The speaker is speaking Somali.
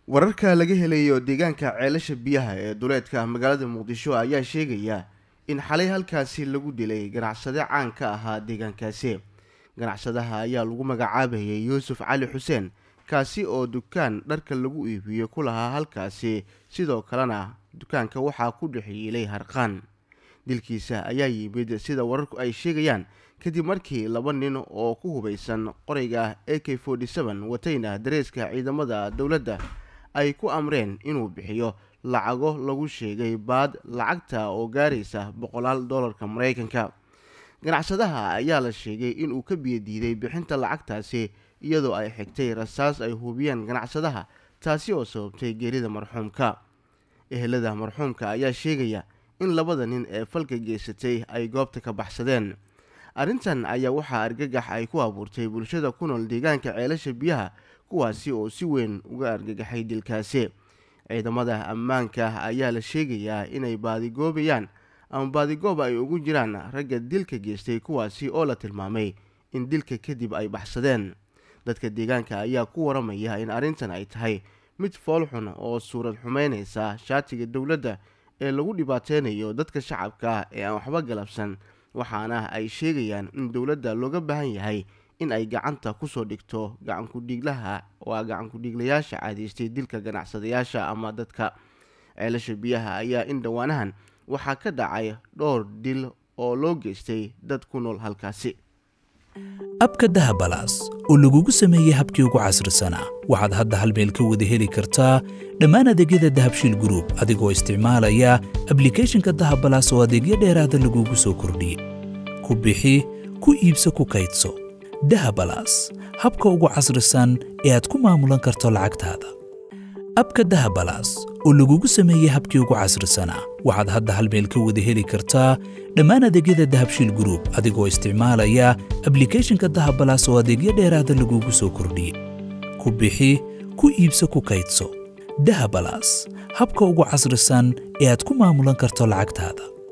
wararka laga helayo deegaanka ceelasha biyaha ee duleedka magaalada muqdisho ayaa sheegaya in xalay halkaasi lagu dilay ganacsade caan ka ahaa deegaankaasi ganacsadaha ayaa lagu magacaabayay yuusuf cali xuseen kaasi oo dukaan dharka lagu iibiyo ku lahaa halkaasi sidoo kalena dukaanka waxaa ku dhexyiilay harqaan dilkiisa ayaa yimid sida wararku ay sheegayaan kadib markii laba nin oo ku hubaysan qorayga a k watayna dareeska ciidamada dowladda ay ku amreen inuu bixiyo lacago lagu sheegay baad lacagta oo gaaraysa boqolaal dollarka maraykanka ganacsadaha ayaa la sheegay inuu ka biyadiiday bixinta lacagtaasi iyadoo ay xigtay rasaas ay hubiyeen ganacsadaha taasi oo sababtay geerida marxuumka ehelada marxuumka ayaa sheegaya in labada nin ee falka geysatay ay goobta ka baxsadeen arrintan ayaa waxaa argagax ay ku abuurtay bulshada ku nool deegaanka ceelasha biyaha kuwaasi oo si weyn uga argagaxay dilkaasi ciidamada ammaanka ayaa la sheegayaa inay baadigoobayaan ama baadigoob ay ugu jiraan ragga dilka geystay kuwaasi oo la tilmaamay in dilka kadib ay baxsadeen dadka deegaanka ayaa ku waramaya in arrintan ay tahay mid foolxun oo suurad xumeynaysa shaatiga dowladda ee lagu dhibaateynayo dadka shacabka ee aan waxba galabsan waxaana ay sheegayaan in dowladda looga baahan yahay in ay gacanta kusoo dhigto gacankudhiiglaha waa gacankudhiiglayaasha caadaystay dilka ganacsadayaasha ama dadka ceelasha biyaha ayaa in dhowaanahan waxaa ka dhacay dhowr dil oo loo geystay dad ku nool halkaasi abka dahabalaas oo lagugu sameeyey habkii ugu casrisanaa waxaad hadda hal meel ka wada heli kartaa dhammaan adeegyada dahabshiil gruub adigoo isticmaalaya ablikeeshinka dahabalaas oo adeegyo dheeraada lagugu soo kordhiyey ku bixi ku iibso ku kaydso dahabalaas habka ugu casrisan ee aad ku maamulan karto lacagtaada abka dahabalaas oo lagugu sameeyey habkii ugu casrisanaa waxaad hadda hal meel ka wada heli kartaa dhammaan adeegyada dahabshiil gruub adigoo isticmaalaya ablikeeshinka dahabalaas oo adeegyo dheeraada lagugu soo kordhiyey ku bixi ku iibso ku kaydso dahabalaas habka ugu casrisan ee aad ku maamulan karto lacagtaada